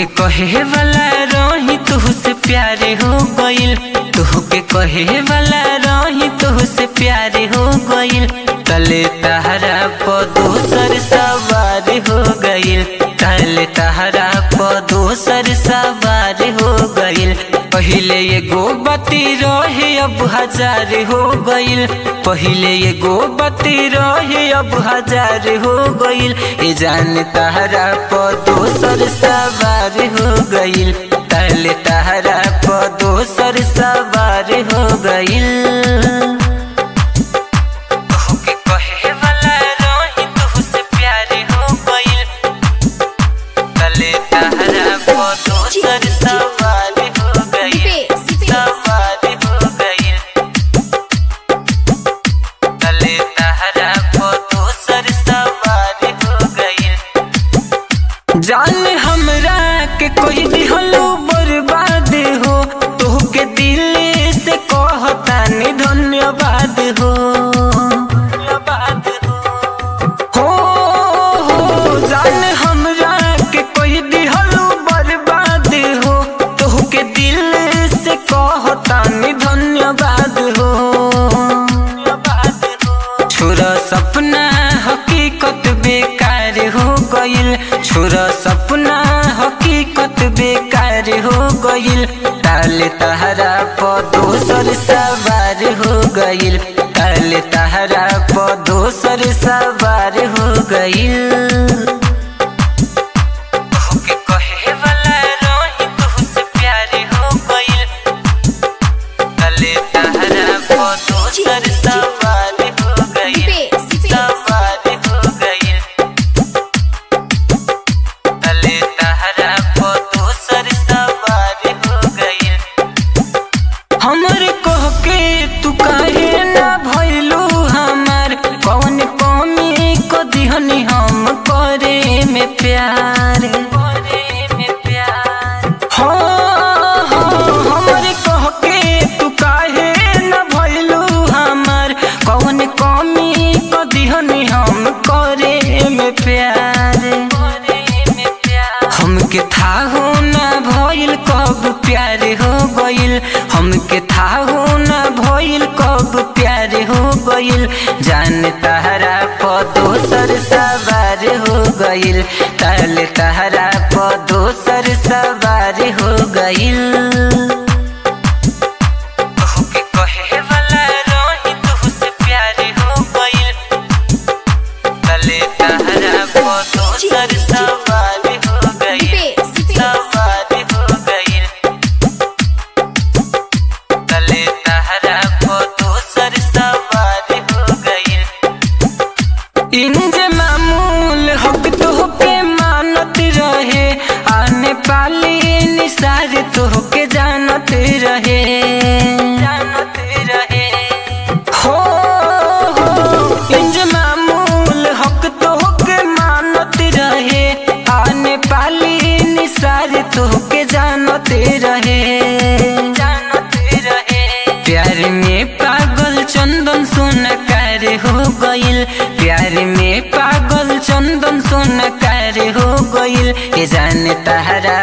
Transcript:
के कहे वाला रही तुहसे प्यारे हो गइल तुहके कहे वाला रही तुहसे प्यारे हो गइल तले तहरा प दोसर सवार हो गइल तले तहरा प दोसर सवार हो गइल पहिले एगो बती रहे अब हजार हो गइल पहिले एगो बती रहे अब हजार हो गइल ए जान तहरा प दोसर सवार हो गइल तले तहरा प दोसर सवार हो गइल तोहके कहे वाला रही तुहसे प्यारे हो गइल तले तहरा प दोसर सवार हो गइल सवार हो गइल तले तहरा प दोसर सवार हो गइल जान हमरा के कोई दिहलो बर्बाद हो तोहके दिल से कहतानी धन्यवाद हो धन्यवाद हो हो हो जान हमरा के कोई दिहलो बर्बाद हो तोहके दिल से कहतानी धन्यवाद हो धन्यवाद हो छोरा सपना हकीकत बेकार हो गइल छोरा सपना हकीकत बेकार हो गइल ताले तहरा प दोसर सवार हो गइल ताले तहरा प दोसर सवार हो गइल तोहके कहे वाला रही तुहसे प्यारे हो गइल तले तहरा प दोसर सवार हो गइल सवार हो गइल तले तहरा प दोसर सवार हो गइल हमर कह के तू काहे ना भइलू हमार कौन कमी को दिहनी हम करे में प्यार करे में प्यार हो हो हमर कह के तू काहे ना भइलू हमार कौन कमी को दिहनी हम करे में प्यार करे में प्यार हमके था हो ना भइल कब प्यार हो गइल हमके था हो ना भइल कब प्यार हो गइल जान तहरा प दोसर सवार हो गइल तले तहरा प दोसर सवार हो गइल तोहके कहे वाला रही तुहसे प्यारे हो गइल तले तहरा प दोसर सवार हो गइल सवार हो गइल तले तहरा प दोसर सवार हो गइल इंज मामूल हक तोहके मानत रहे आने पाली निसार तोहके जानत रहे जानत रहे हो हो इंज मामूल हक तोहके मानत रहे आने पाली निसार तोहके जानत रहे जानत रहे प्यार में पागल चंदन सोनकार हो गइल प्यार में पागल चंदन सोनकार हो गइल ये जान तहरा